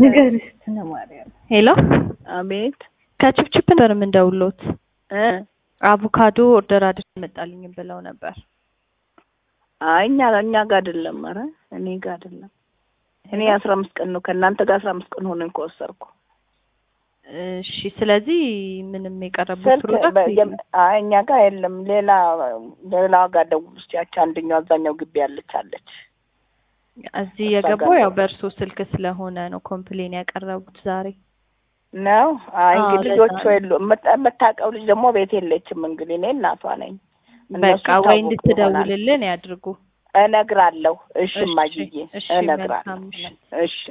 ንገሪኝ ስነ ማርያም። ሄሎ አቤት ከችፕችፕ ነበር የምንደውሎት። እ አቮካዶ ኦርደር አድርጌ መጣልኝ ብለው ነበር። አይ እኛ እኛ ጋር አይደለም። ኧረ እኔ ጋር አይደለም። እኔ አስራ አምስት ቀን ነው ከእናንተ ጋር አስራ አምስት ቀን ሆነኝ ከወሰድኩ። እሺ፣ ስለዚህ ምንም የቀረቡት ስልክ ፕሮዳክት በ- የለም። አይ እኛ ጋር የለም። ሌላ ሌላ ጋር ደውል እስኪ። ያቺ አንደኛው አብዛኛው ግቢ ያለች አለች። እዚህ እሷ የገባው ጋር ያው ነው። በእርሶ ስልክ ስለሆነ ነው ኮምፕሌን ያቀረቡት ዛሬ። ነው አይ አዎ፣ እንግዲህ ለዛ ልጆቹ ነው። የሉ የምታ- የምታውቀው ልጅ ደግሞ ቤት የለችም። እንግዲህ እኔ እናቷ ነኝ። እነሱ በቃ ወይ ይታወቁ ይሆናል። እንድትደውልልን ያድርጉ። እነግራለሁ። እሺ እሺ፣ እማዬ እሺ፣ እነግራለሁ። መልካም ምሽት። እሺ